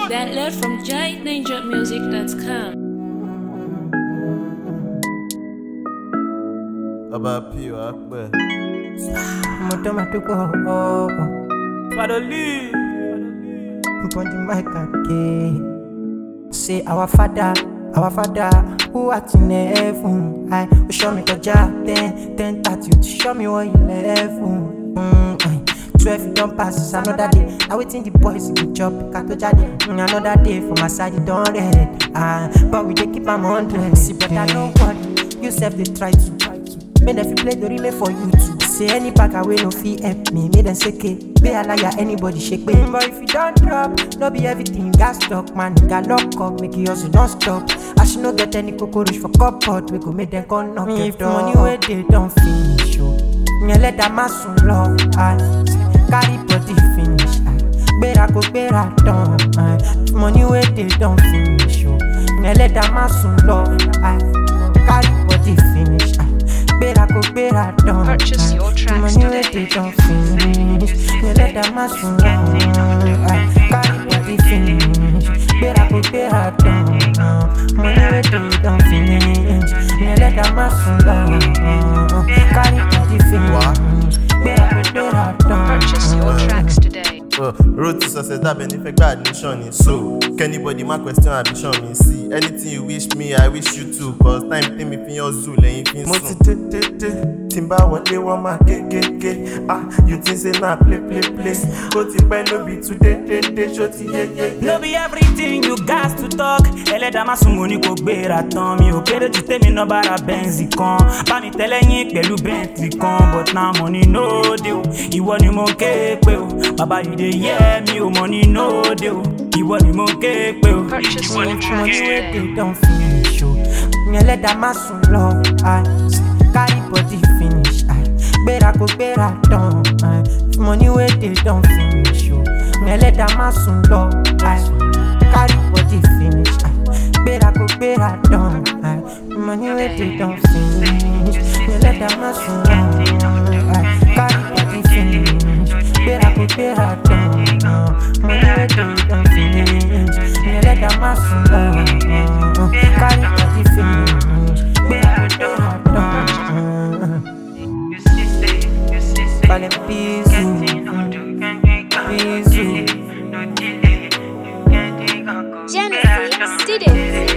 Download from giantninjamusic.com. Ọba P wá pẹ́. mo tó máa dúpọ̀ ọ́ Fadoli. upon the mic again. Say our father, our father who art in heaven. I will show me kọjá ten ten thirty to show me what eleven. Mm, aye. Twelve you don pass is another day. Na wetin the boys go chop ká tó jáde. Mm, another day for my side e don red. Ah, but we dey keep am hundred. See brother no worry, you sef dey try to. Make dem fit play the relay for you too. Say any bagger wey no fit help me, make dem seke. Be alaya anybody shake me. But if you don't drop, no be everything gas talk, man. Nigga lock up, make you hustle don't stop. As you no get any cockroach for cupboard, we go make them come knock your If door. money wey dey don finish, oh. Yẹn lẹ́dàá má sùn lọ, ah. Carry body finish, ah. Gbéra kó gbéra tán, ah. If money wey dey don finish, oh. Yẹn lẹ́dàá má sùn lọ, ah. Carry body finish, ah. Gbéra kó gbéra tán, Purchase ah. your If tracks money wey today. dey don finish, yẹn lẹ́dàá má sùn lọ, ah. Carry body finish, gbéra kó gbéra tán, ah. Money wey dey don finish, yẹn lẹ́dàá má sùn lọ, ah. Carry body finish, gbéra kó gbéra tán. Purchase your tracks today. Uh, road to success dábẹ́ ní fẹ́ gba admission ni so kẹ́nibọ́dì má question ambition mi sí anything you wish me i wish you too cause time tèmi fi yan zoo lẹ́yìn fi ń sùn. mo ti dé dé dé tí n bá wọlé wọ́n máa kékéké ah you think say na play play play ó ti pẹ́ no be today dé dé ṣó ti yé yé yé. No be everything you got to talk. Ẹlẹ́dàá má sùn mo ní kò gbéra tán. Mi ò kéré ju tèmi náà bára bẹ́ǹsì kan. Bá mi tẹ́lẹ̀ yín pẹ̀lú bẹ́ǹtì kan. But now money no dey o. Ìwọ ni mo ké pé o. Bàbá yìí dey yẹ mi o. Money no dey o. Ìwọ ni mo ké pé o. Purchase your money tracks wey today. dey don finish o yẹn lẹ́dàá má sùn lọ ah. carry body finish ah. gbéra kó gbéra tán ah. money wey dey don finish o yẹn lẹ́dàá má sùn lọ ah. carry body finish ah. gbéra kó gbéra tán ah. money wey dey don finish yẹn lẹ́dàá má sùn lọ ah. carry body finish gbéra kó gbéra tán ah. money wey dey don finish yẹn lẹ́dàá má sùn lọ ah. carry body finish gbéra kó gbéra tán. Falling Bizu, Bizu. Genesis Studios.